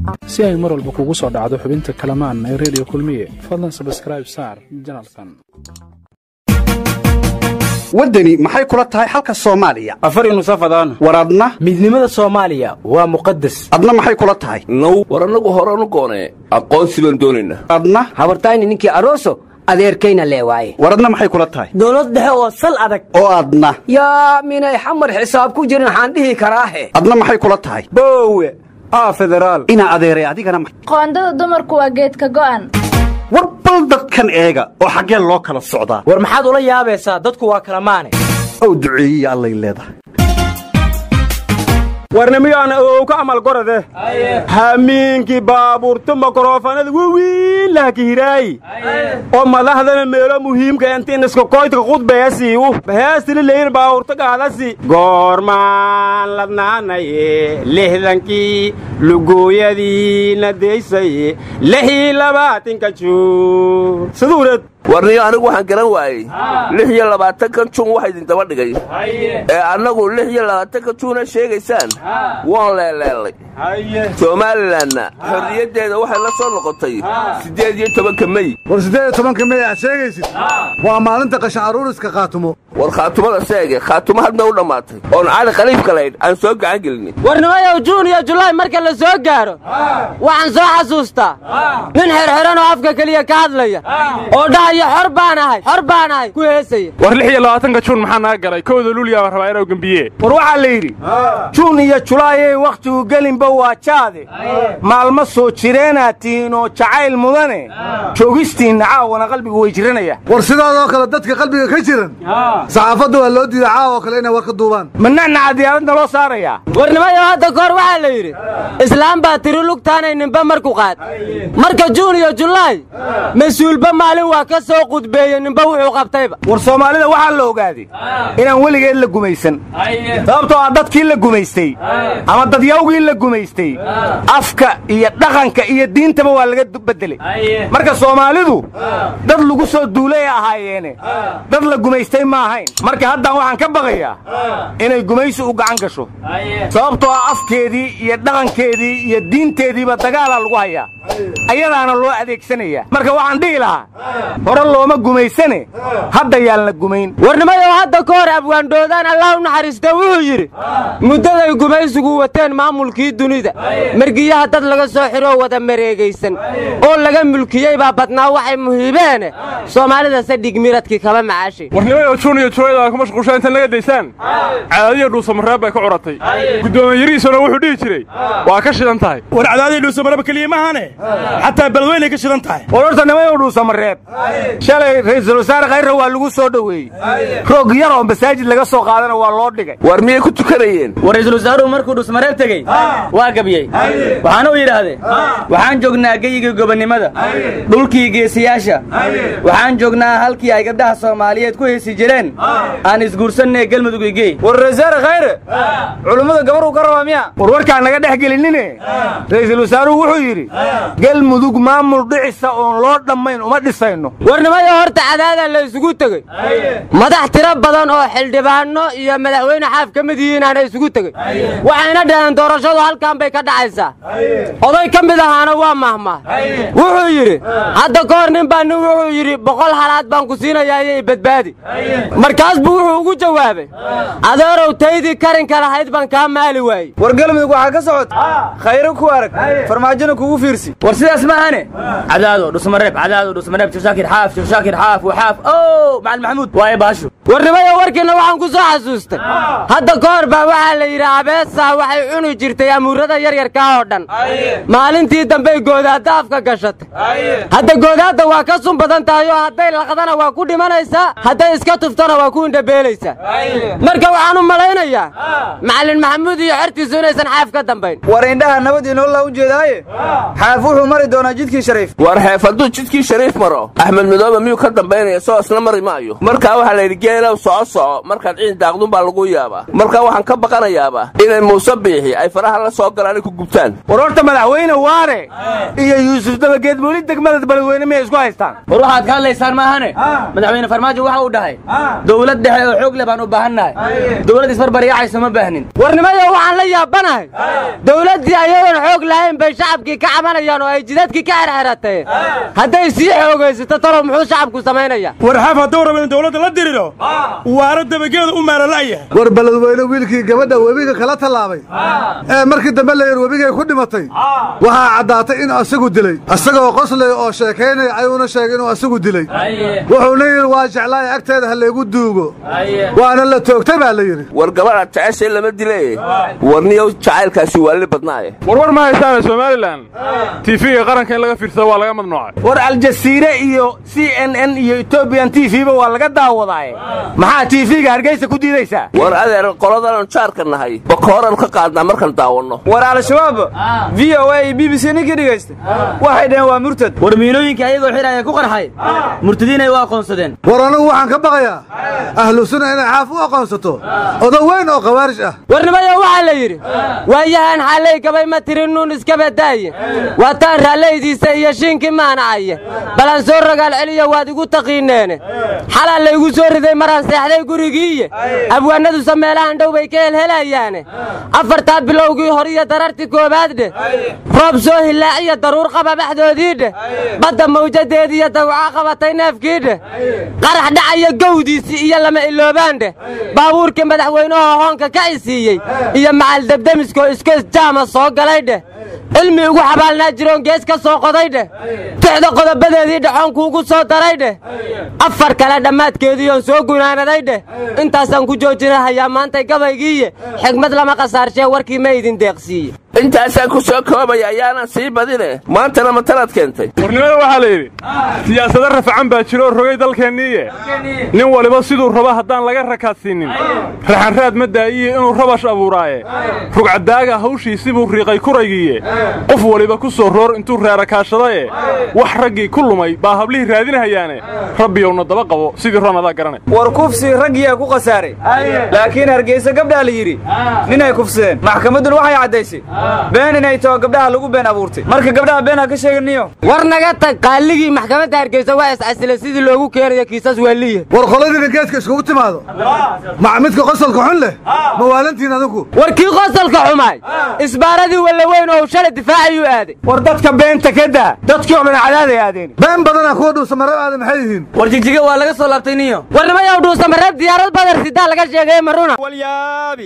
si ay mar walba kugu soo dhacdo xubinta kalamaan ee redio kulmiye fadlan sabskraib saar janalkan waddani maxay kula tahay xalka soomaaliya afar nusafadaan war adna midnimada soomaaliya waa muqadas adna maxay kula tahay now war annagu horanu goonee aqoonsi baan doonaynaa adna habartayni ninkii aroso adeerkayna lee waaye war adna maxay kula tahay dowlad dhexe oo sal adag oo adna yaa minay xamar xisaab ku jirin waxaan dhihi karaahe adna maxay kula tahay boowe aa federaal inaa adeeray adigana ma- qoondada dumarku waa geedka go'an war bal dadkan eega oo xaggee loo kala socdaa war maxaad ula yaabaysaa dadku waa kala maane ow duceeyiya allay leedahay warnimiyaan ow ka amal gorode hamiinkii baabuurta makrofanada wawiinlaha kahiraayi oo madaxdana meelo muhiimka intiin iskakoydka qudbeesiiwu baheestili leyin baabuurta gaadasi goormaan ladnaanaye lixdankii lugooyadiina deysaye lixii labaatinka juun siduureed warniyo anigu waxaan garan waayey lix iyo labaatankan juun waxa idin daba dhigay ee annagu lix iyo labaatanka juuna sheegaysaan waan leeleellay somalilanna xorriyaddeeda waxay la soo noqotay siddeed iyo tobanka mey war siddeed iyo tobanka mey aad sheegaysid waa maalinta qashan aruuriska khaatumo war khaatumada seege khaatumo hadna u dhammaatay oon cali khaliifka laydh aan soo gacan gelinay warnimayow juun iyo julaay marka la soo gaaro waxaan soo xasuustaa nin xerxeran oo afka keliya ka hadlaya oo dhahaya xor baan ahay xor baan ahay ku heesaya war lix iyo labaatanka juun maxaa naga galay kowda luuliyaa rabaa inuu gembiye war waxaa la yidhi juun iyo julaayey wakhtigu gelinba waa jaade maalmo soo jireenaad tihiin oo jacayl mudane joogistiinna caawana qalbigu way jiranaya war sidaadoo kale dadka qalbiga ka jiran saxaafadda waa loo diiday caawa oo kale inay war ka duubaan ma nacnaca diyaaradna loo saarayaa warnimayow hadda kahor waxaa la yidhi islaam baa tiri lugtaanay ninba marku qaad marka juun iyo julaay mas-uulba maalin waa ka soo qudbeeye ninba wuxuu qabtayba war soomaalida waxaa la ogaaday inaan weligeed la gumaysan sababtoo ah dadkii la gumaystay ama dadyawgii la gumaystay afka iyo dhaqanka iyo diintaba waa laga beddelay marka soomaalidu dad lagu soo duulay ahaayeene dad la gumaystay ma ahayn marka haddaan waxaan ka baqayaa inay gumaysi u gacan gasho sababtoo ah afkeedii iyo dhaqankeedii iyo diinteediiba dagaalaa lagu hayaa ayadaana loo adeegsanaya marka waxaan dhihi lahaa hore looma gumaysane hadda yaan la gumayn warnimayow hadda ka hor abwaandhoodaan allah u naxariista wuxuu yidhi muddaday gumaysigu wateen maamulkii dunida margiyaha dad laga soo xidhoo wada mareegaysan oo laga mulkiyey baa badnaa waxay muhiibeene soomaalidase dhigmiradkii kaba macaashay warnimayo juun iyo julayd ku mashquulshaa intan laga daysaan cadaadiya dhuusamareeb bay ka curatay gudoomiyarihiisuna wuxuu dhihi jiray waa ka shidan tahay war cadaadii dhuusamareeb keliya maahane xataa balweynay ka shidan tahay war horta nimayow dhuusamareeb shalay ra'iisul wasaare khayra waa lagu soo dhoweeyey roog yar oo masaajid laga soo qaadana waa loo dhigay war miyay ku tukanayeen war ra'iisul wasaaruhu markuu dhusmareeb tegey waa gabyey waxaana u yidhaahdeen waxaan joognaa geyigii gobonnimada dhulkii geesiyaasha waxaan joognaa halkii ay gabdhaha soomaaliyeed ku heesi jireen aan isguursannae galmudug igey war wasaare khayre culummada gabaruu ka rabaa miya war warkaan naga dhex gelinine ra'iisul wasaaruhu wuxuu yidhi galmudug maamul dhicisa oon loo dhammayn uma dhisayno warnimayo horta cadaadaa la isugu tegey madax tiro badan oo xildhibaanno iyo madaxweyne xaaf ka mid yihiinaana isugu tegey waxayna dhaheen doorashadu halkan bay ka dhacaysaa oday ka mid ahaana waa mahmah wuxuu yidhi hadda ka hor nin baa nin wuxuu yidhi boqol halaad baan ku siinayaa iyo badbaadi markaas buu wuxuu ugu jawaabay adeerow taydii karinka lahayd baan kaa maali waayey war galmudug waxaa ka socota khayro ku arag farmaajona kugu fiirsi war sidaas maahane cadaado dhusmareeb cadaado dhusmareeb shoshaakir xaaf shoshaakir xaaf waxaaf o macalin maxamuud waaye baasho warnimayo warkiinna waxaan ku soo xasuustay hadda ka hor baa waxaa la yidhi abeesaa waxay cuni jirtay amuurada yaryarkaa oo dhan maalintii dambey goodaadda afka gashatay hadda goodaadda waa ka sun badan tahay oo hadday laqdana waa ku dhimanaysaa hadday iska tuftana waa ku indhabeelaysaa marka waxaan u malaynayaa macalin maxamuud iyo xertiisu inaysan xaaf ka dambayn war indhaha nabad inoola u jeedaaye xaaf wuxuu mari doonaa jidkii shariif war xeef hadduu jidkii shariif maro axmed madoobe miyuu ka dambaynaya soo isna mari maayo markaa waxaa la yidhi geelow soco soco markaad ciid daaqdun baa lagu yaabaa marka waxaan ka baqanayaaba inay muuse biixi ay faraha la soo galaan ku gubtaan war horta madaxweyne waare iyo yuusuf dabageed weli degmada beledweyne miyay isku haystaan war waxaad ka hadlaysaan maahane madaxweyne farmaajo waxa uu dhahay dowlad dhexe oo xoog leh baan u baahannahay dowlad isbarbaryacayso ma baahnin warnimayo waxaan la yaabanahay dowladdii ayadoon xoog lahayn bay shacabkii ka cabanayaan oo ay jidadkii ka xerxeratay hadday sii xoogaysato talow muxuu shacabku samaynaya warxaaf hadduu rabo in dowladda la diriro waara dabageeda u maalala'yahay war beledweyne wiilkii gabadha webiga kala tallaabay ee markii dambe la yidhi webigay ku dhimatay waxaa caddaatay in asagu dilay isagoo qoslay oo sheekaynaya ayuuna sheegay inuu asagu dilay wuxuuna yidhi waa jeclaay agteeda ha laygu duugo waana la toogtay baa la yidhi war gabadha jeceshay lama dile warniyow jacaylkaasi waali badnaaye warwar ma haysaane somalilan tiifiga qaranka in laga fiirsado waa laga madnuucay war aljasiire iyo c n n iyo etobiyan t v ba waa laga daawadaaye maxaa tiifiga hargeysa ku diidaysaa war adeer qoladaanu jaarka nahay bakooran ka qaadnaa markaan daawanno war al-shabaab v o a iyo b b c ninkii dhegaysta waxay dhaheen waa murtad war miilooyinka ayagoo xidhaya ku qarxay murtadiinay u aqoonsadeen war anigu waxaan ka baqayaa ahlu sunna inay xaaf u aqoonsato odo weyn oo khawaarij ah warnimayo waxaa la yidhi waayahan xallay gabay ma tirin nuun iska badaaye waataan raallaydiisa iyo shiinkii maanacaye balan soo rogaal celiya waad igu taqiineene xalaa laygu soo riday maraan seexday gurigiiye abwaannadusa meelahan dhow bay ka helhelayaane afartaa bilowgii hor iyo darartii koowaad dheh roob soo hilaaciya daruur qaba baxdoodii dheh badda mawjadeedii iyo dawca qabatay neefkii dheh qarax dhacaya gowdiisii iyo lama iloobaan dheh baabuurkii madaxweynaha hoonka ka isiiyey iyo macal debdemiskoo iskoys jaama soo galay dheh cilmi ugu xabaalnaa jiroon gees ka soo qoday dheh tixda qodobadeedii dhacoonkuugu soo daray dheh afar kale dhammaadkeediiyoon soo gunaanaday dheh intaasaan ku joojinahayaa maantay gabaygiiye xigmad lama khasaarshee warkii ma idin deeqsiiye intaasaan ku soo koobaya ayaanan sii badine maantana matalaad keentay warnimada waxaa la yidhi siyaasado rafacan baa jiro oo rogay dalkeenniiye nin waliba siduu rabo haddaan laga rakaadsiinnin raxanraad ma daa'iye inuu rabash abuuraaye rugcadaaga hawshiisi buu riiqay kuraygiiye qof waliba ku soo roor intuu reerakaashadaye wax raggii ku lumay baa hablihii raadinahayaane rabbiyowna daba qabo sidii ron adaa garanay war kufsi raggiyaa ku khasaaray laakiin hargeysa gabdhaa la yidhi ninay kufsadeen maxkamadduna waxay caddaysay been inay taho gabdhaha lagu been abuurtay marka gabdhaha been ha ka sheeganiyo war naga tag qaaligii maxkamadda hargeysa waa iscasilay sidii loogu keenayo kiisas waaliya war qoladiina geeska iskugu timaado mac midka qosolka xun leh mawaalantiin adigu war kii qosolka xumaay isbaaradii wallaweyn oo shalay difaacayuu aaday war dadka beenta ka daa dadkii oo dhan cadaaday aadeen been badana kuwa dhuusamareeb aada maxay yihiin war jigjiga waa laga soo laabtay niyo warnimayow dhuusamareeb diyaarad badar sidaa laga sheegay maruna walyaabi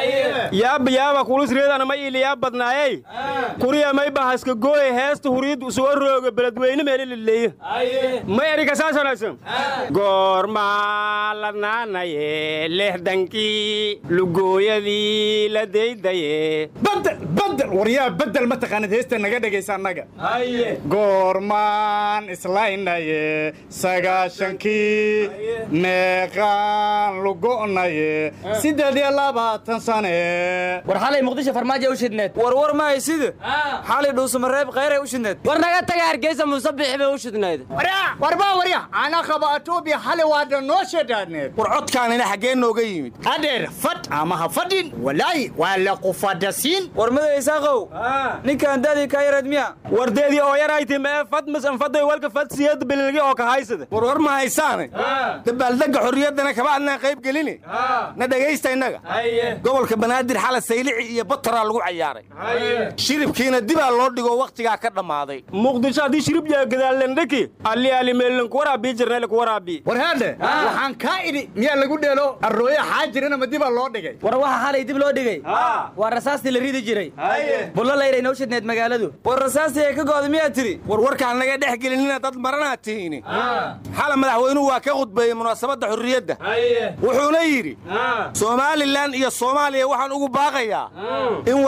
yaaba yaaba kulusreedana ma iiliyaa badnaayey kuriya may bahaska gooye heesta huriid soo rooga beledweyne meelilileeye ma erika saasonaysan goormaa ladnaanaye lehdankii lugooyadii la daydaye badel badel waryaa bedel ma taqaanid heesta naga dhegaysa annaga goormaan islaynaye sagaashankii meeqaan lugo'naye siddeed iyo labaatan sane war xalay muqdisho farmaajo u shidneed war war ma hay sida xalay dhuusamareeb khayray u shidneed war naga taga hargeysa muuse bixi bay u shidnayd warba warya ana qaba atoobiya xali waada noo sheedhaadneed war codkaanina xaggee nooga yimid adeer fad ama ha fadhin walaayi waa la qufadasiin war maday isaaqow ninkaan daadii kaa yareed miya wardeedii oo yarayti mee fad misan faday walka fad siyad bililgi oo ka haysada war war ma haysaane dabaaldegga xorriyaddana kama adnaan qayb gelini na dhegaysta innaga gobolka banaadir xala saylici iyo bataraa lagu cayaaray shiribkiina dibaa loo dhigo wakhtigaa ka dhammaaday muqdisho haddii shirib yaa gadaalendheki alli ali meelinku waraabii jirnayla ku waraabii war haadhe waxaan kaa idhi miyaa lagu dheelo arrooye xaajirina ma dibaa loo dhigay war waxa xalay dib loo dhigay waa rasaastii la ridi jiray bullo layray noo shidneed magaaladu war rasaastii ay ka go'da miyaa tiri war warkaan naga dhex gelinina dad maranaa tihiini xala madaxweynuhu waa ka khudbeeyey munaasabadda xurriyadda wuxuuna yidhi somalilan iyo soomaaliya waxaan ugu baaqayaa in wadahadalkii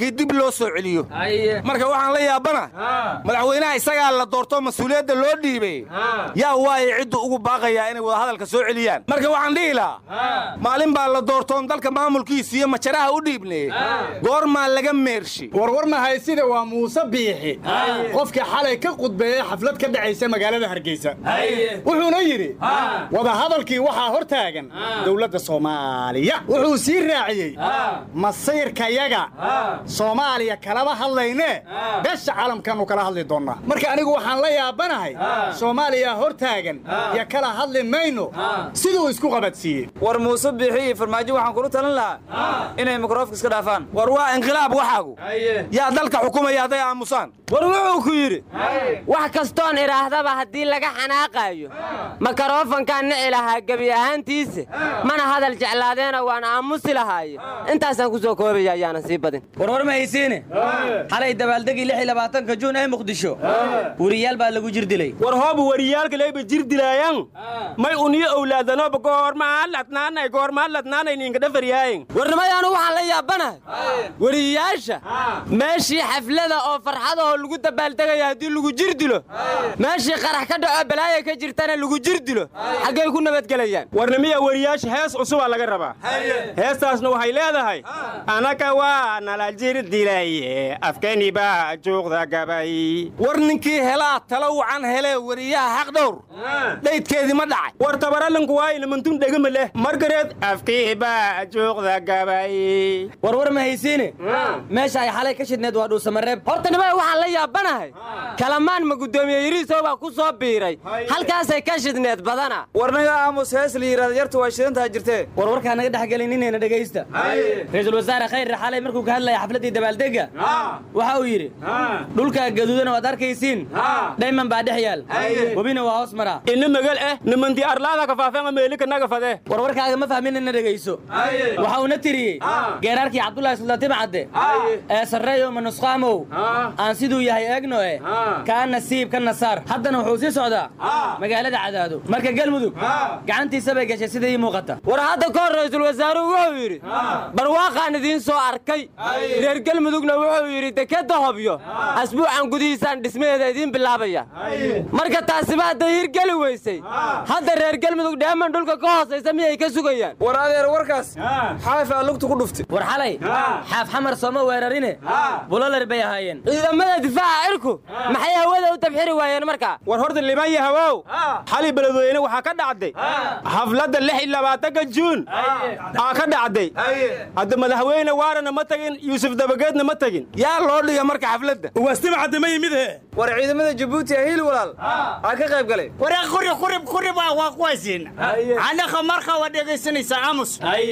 waddankii dib loo soo celiyo marka waxaan la yaabana madaxweynaha isagaa la doorto mas-uuliyadda loo dhiibay yaa waaye ciddu ugu baaqayaa inay wadahadalka soo celiyaan marka waxaan dhihi lahaa maalin baa la doortoon dalka maamulkiisa iyo majaraha u dhiibnay goormaa laga meershi warwar mahaysida waa muuse biixi qofkii xalay ka qudbeeyey xaflad ka dhacaysa magaalada hargeysa wuxuuna yidhi wadahadalkii waxaa hor taagan dowladda soomaaliya wuxuu sii raaciyey masayrkayaga soomaaliya kalama hadlaynee besha caalamkaannu kala hadli doonnaa marka anigu waxaan la yaabanahay soomaaliya hor taagan iyo kala hadli mayno siduu isku qabadsiiyey war muuse biixi iyo farmaajo waxaan kula talin lahaa inay mikroofka iska dhaafaan war waa inqilaab waxaagu yaa dalka xukumaya hadday aamusaan war wuxuu ku yidhi wax kastoon idhaahdaba haddii laga xanaaqaayo makarofankaan nici lahaa gebi ahaantiisa mana hadal jeclaadeena waan aamusi lahaaye intaasaan ku soo koobaya ayaanan sii badin warwar ma haysiine xalay dabaaldegii lix iyo labaatanka juun ee muqdisho weriyaal baa lagu jir dilay war hoobu wariyaalka leyba jir dilaayaan may uniyo owlaadanoba goormaa ladnaanay goormaa ladnaanay ninka dhafaryaayen warnimayaanu waxaan la yaabanahay weriyayaasha meeshii xaflada oo farxadahoo lagu dabaaldegaya haddii lagu jir dilo meeshii qarax ka dhaco balaaya ka jirtana lagu jir dilo xaggay ku nabadgelayaan warnimiya weriyaasha hees cusubaa laga rabaa heestaasna waxay leedahay anaka waa nala jir dilaye afkani baa juuqda gabay war ninkii helaa talo wacan helee weriyaha xaq dhowr dhaydkeedii ma dhacay war tabaralinku waa ilimantun dhegama leh margareed afkii baa juuqda gabay warwar ma haysiine meesha ay xalay ka shidneed waa dhuusamareeb horta nimada waxaan la yaabanahay kalamaan ma guddoomiye yariisow baa ku soo biiray halkaasay ka shidneed badana warnaga aamus hees la yidhahda yartu waa shidantaha jirtee warwarkaa naga dhexgelin inayna dhegaysta ra-iisul wasaare khayre xalay markuu ka hadlaya xafladdii dabaaldegga waxa uu yidhi dhulka gaduudan waad arkaysiin dhayman baa dhex yaal webina waa hoos maraa ina magal eh nimanti arlaada kafaafeen meelika naga fade warwarkaaga ma fahmin ina dhegayso waxa uuna tiriyey geeraarkii cabdullaahi suldaantim cadde ee sarreeyo manusqaamow aan siduu yahay eegno eh kaa nasiib ka nasaar haddana wuxuu sii socdaa magaalada cadaado marka galmudug gacantiisa bay gashay sida ii muuqata war hadda ka hor ra'iisul wasaaruhu wuxuu yidhi barwaaqaan idiin soo arkay reer galmudugna wuxuu yidhi dekadda hobyo asbuucan gudihiisaan dhismaheeda idiin bilaabaya marka taasiba hadday hirgeli weysay hadda reer galmudug dheeman dhulka ka hoosaysa miyay ka sugayaan war adeer warkaas xaafaa lugta ku dhuftay war xalay xaaf xamar sooma weerarine bulalar bay ahaayeen ciidamada difaaca cirku maxay hawada u tabxiri waayeen markaa war horta liman yahawow xali beledweyne waxaa ka dhacday xafladda lix iyo labaatanka juun aa ka dhacday hadda madaxweyne waarana ma tagin yuusuf dabageedna ma tagin yaa loo dhiga marka xafladda ugaastima cadde ma yimid he war ciidamada jabuuti hiil walaal aa ka qayb galay waree quri qurib qurib waa kuwaysiin anaka marka waa dhegaysanaysa aamus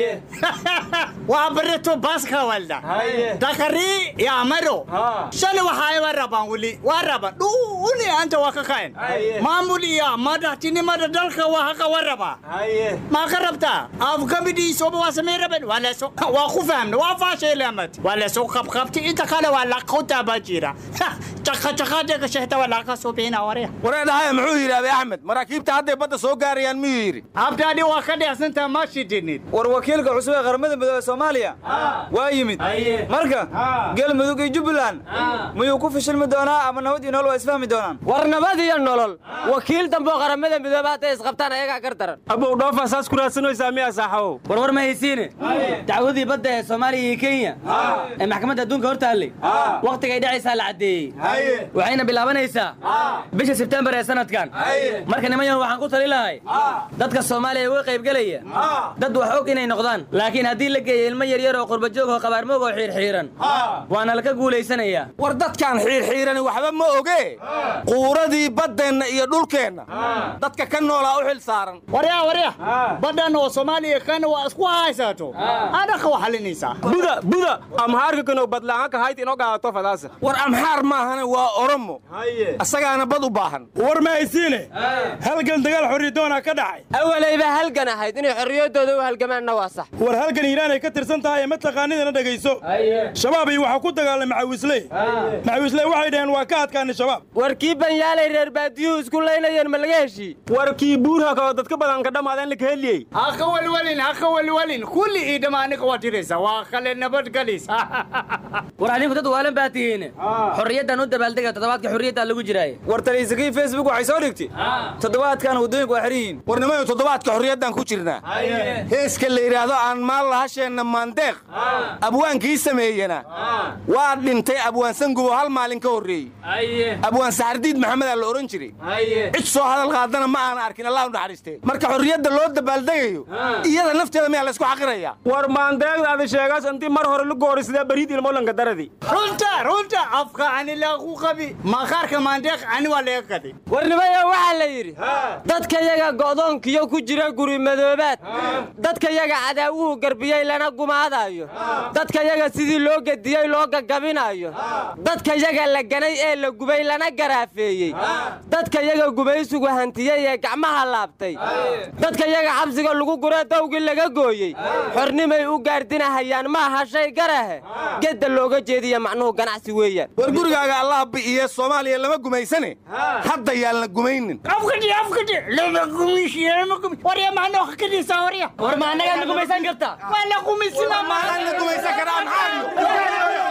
waa barito baaska walda dakari ya maro shani waxaa waa rabaan weli waa raban dhuli anta waa ka kaen maamul iyo madaxtinimada dalka waa haqa waa rabaa maa ka rabtaa afgamidiisoba waa samey raban waa leeso waa ku fahamna waa faasheelamad waa leeso qabqabti inta kale waa laqota baa jira jaqajaqaadega shehta waa laqa suubina warya wareedhahaya muxuu yidhi abi axmed maraakiibta hadday badda soo gaarayaan miyuu yidhi abdaadhi waa ka dhexsantaa ma shidinid war wakiilka cusub ee qaramada midoobe soomaaliya waa yimid marka galmudug iyo jubbaland miyuu ku fishilmi doonaa ama nabad iyo nolol waa isfahmi doonaan war nabad iyo nolol wakiil dambeoo qaramada midoobe hadday isqabtaan ayagaa gar daran abow dhoofa saas ku raadsanaysaa miyaa saaxabow warwar ma haysiine dacwadii badda ee soomaaliya iyo kenya ee maxkamadda adduunka hor taallay wakhtigay dhacaysaa la caddeeyey waxayna bilaabanaysaa bisha sebtembar ee sanadkan marka nimanyahu waxaan ku tali lahay dadka soomaaliya uga qaybgelaya dad wax og inay noqdaan laakiin haddii la geeyo ilmo yaryar oo qurbajoog oo qabaarmoog oo xiirxiiran waana laka guulaysanayaa war dadkaan xiirxiirani waxba ma oge quuradii baddeenna iyo dhulkeenna dadka ka noolaa u xil saaran warya warya badhan oo soomaaliya kana waa isku haysato adaka waa xalinaysaa buda buda amhaarka kano badlaanka hayt inoo gaadato fadaasa war amxaar maahana haddana waa oromo asagaana bad u baahan war ma haysiine halgan dagaal xorriyadoona ka dhacay awalayba halgan ahayd inay xorriyaddooda u halgamaanna waa sax war halgan hiiraanay ka tirsan tahay ma taqaanidana dhegayso shabaab iyo waxaa ku dagaalay macawisley macawisley waxay dhaheen waa ka adkaanay shabaab war kii banyaalay reer baadiyuhu isku laynayeen ma laga heshii war kii buurha kao dadka badan ka dhammaadeen la ka heliyey haka walwalin haka walwalin kulli ii dhammaaniga waa tiraysa waa kale nabadgalis war adinku dad waalan baa tihiin xorriyaddan u dabaaldega toddobaadka xorriyaddaa lagu jiraaye war taliysakii facebook waxay soo dhigtay toddobaadkan waddooyinku waa xihan yihiin warnimayo toddobaadka xorriyaddan ku jirnaa heeska la yidhaahdo aan maal lahasheenna maandeeq abwaankii sameeyena waa dhintay abwaan sangubo hal maalin ka horreeyey abwaan saxardiid maxamedaa la odhan jiray cid soo hadal qaadana ma aana arkin allah u naxariistee marka xorriyadda loo dabaaldegayo iyada nafteeda miyaa laysku xaqirayaa war maandeegdaadi sheegaas intii mar hore la goori sidee bariid ilmolanka daradi runta runta afka ani laagu qabi maqaarka maandeeq ani waa laga qaday warnimayo waxaa la yidhi dadka yaga go'doonkiyo ku jira guri madoobaad dadka yaga cadaawuhu garbiyey lana gumaadaayo dadka yaga sidii loo gediyey loo gagabinaayo dadka yaga la ganay ee la gubay lana garaafeeyey dadka yaga gumaysigu hantiyey ee gacmaha laabtay dadka yaga xabsiga lagu guree dawgii laga gooyey xornimay u gaardinahayaan ma aha shay garahe gedda looga jeediya macnuhu ganacsi weeyaan war gurigaaga allah bi'iye soomaaliya lama gumaysane hadda yaan la gumaynin afkadhi afkadhi lama gumishi lama gumi warya maano hakadiisa warya war ma annagaa na gumaysan karta waa la gumaysina maahan la gumaysan karaa maxaa